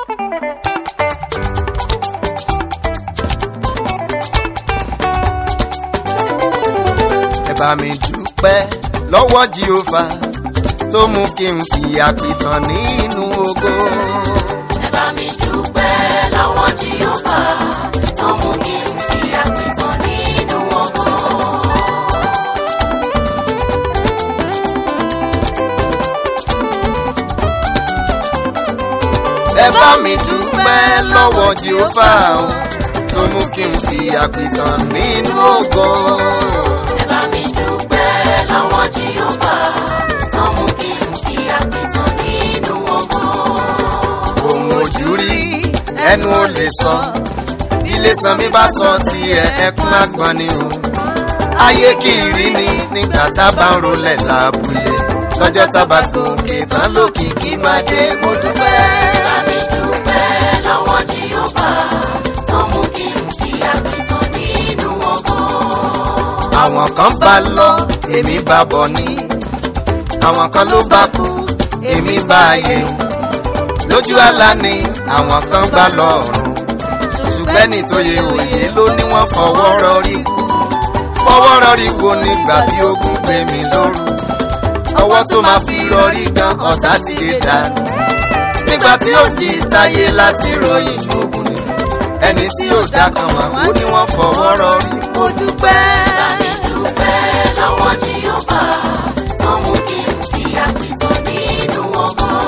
ẹ bá mi dúpẹ́ lọ́wọ́ jehova tó mú kí n fi àpìtàn nínú ògo. ẹ bá mi dúpẹ́ lọ́wọ́ jehova tó mú kí n fi àpìtàn nínú ọgbọ́n. ẹ bá mi dúpẹ́ lọ́wọ́ jehova o tó mú kí n fi àpìtàn nínú ògo. ẹ bá mi dúpẹ́ lọ́wọ́ jehova tó mú kí n fi àpìtàn nínú ọgbọ́n. ohun ojú rí ẹnu ò lè sọ ilé san mi bá sọ tiẹ̀ ẹkún àgbọn ni o ayé kì í rí ni nígbà tá a bá ń rolẹ̀ lábúlé lọ́jọ́ tá a bá gòkè tán lókìkí máa dé mo dúpẹ́. ẹ bá mi dúpẹ́ lọ́wọ́ jehova tó mú kí n fi àpìtàn nínú ọgbọ́n. àwọn kan bá lọ èmi bá bọ̀ ní àwọn kan ló bá kú èmi bá yẹ lójú àlá ni àwọn kan gbà lọ́rùn ṣùgbọ́n ní tó yẹ òye ló ní wọ́n fọwọ́ rọrí kú fọwọ́ rọrí wo nígbà tí ogun gbé mi lóru ọwọ́ tó máa fi rọrí gan ọ̀tá ti gé dànù nígbà tí ó jí sáyé láti ròyìn ogun ni ẹni tí ó dá kan wá ó ní wọ́n fọwọ́ rọrí mo dúpẹ́. bá mi dúpẹ́ lọ́wọ́ jehova tó mú kí n fi àpìtàn nínú ọgbọ́n.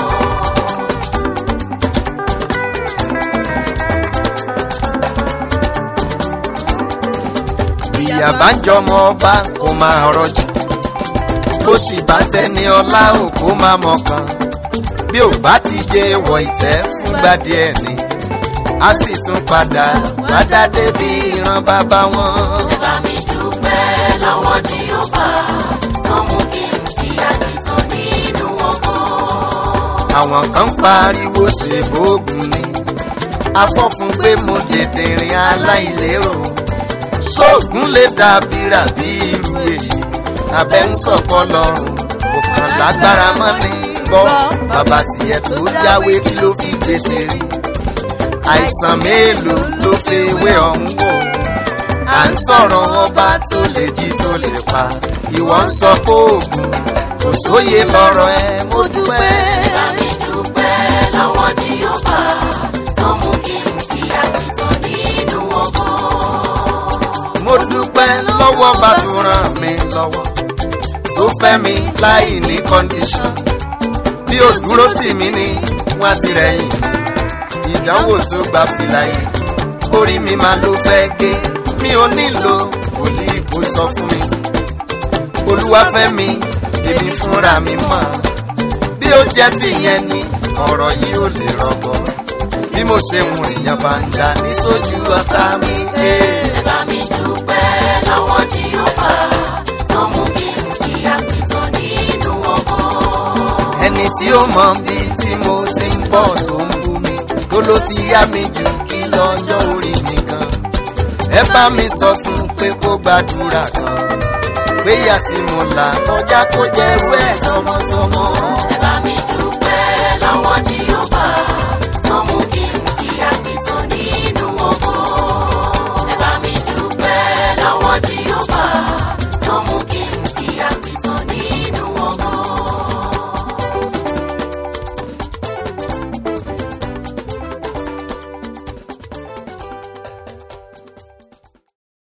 ìyá bá ń jọmọ ọba kó máa rọjò bó sì bá tẹni ọlá ò kó máa mọkàn bí ò bá ti jẹ wọ ìtẹ́ fúngbà díẹ̀ ni a sì tún padà padà débi ìran bàbá wọn. ẹ bá mi dúpẹ́ lọ́wọ́ jehova tó mú kí n fi àpìtàn nínú ọgbọ́n. àwọn kan ń pariwo ṣèbóògùn ni afọ́fun pé mo tètè rìn aláìlérò sóògùn lè dàbí ràbí irú èyí abẹ́ ń sọ̀kọ́ lọ́rùn kò kàn lágbára mọ́ ni gbọ́ bàbá tiẹ̀ tó jáwé kí ló fi gbèsè rí àìsàn mélòó ló fi ewé ọ̀hún wò à ń sọ̀rọ̀ ọba tó lè jí tó lè pa ìwọ ń sọ pé oògùn kò sóye lọ́rọ̀ ẹ mo dúpẹ́. bá mi dúpẹ́ lọ́wọ́ jehova tó mú kí n fi àpìtàn nínú ọgbọ́n. mo dúpẹ́ lọ́wọ́ bá tó ràn mí lọ́wọ́ tó fẹ́ mi láì ní kọ́ndíṣọ̀n bí ó dúró tì mí ní wọ́n ti rẹ̀yìn ìdánwò tó gba fìlà yìí orí mi máa ló fẹ́ gé mi ò nílò wòlíì kò sọ fún mi olúwa fẹ́ mi èmi fúnra mi mọ̀ bí ó jẹ́ tìyẹn ni ọ̀rọ̀ yìí ò lè rọgbọ bí mo ṣe ń rìnyàn bá ń dà ní sójú ọ̀tá mi. Hey. ẹ bá mi dúpẹ́ lọ́wọ́ jehova tó mú kí n fi àpìtàn nínú ọgbọ́n. ẹni tí ó mọ bí tí mo ti ń bọ̀ tó ń bú mi tó ló ti yá mi jù kí lọ́jọ́ orí mi kan ẹ bá mi sọ fún pé kó gbàdúrà kan péyà tí mo là kọjá kó jẹ́rú ẹ̀ tọmọtọmọ. ẹ bá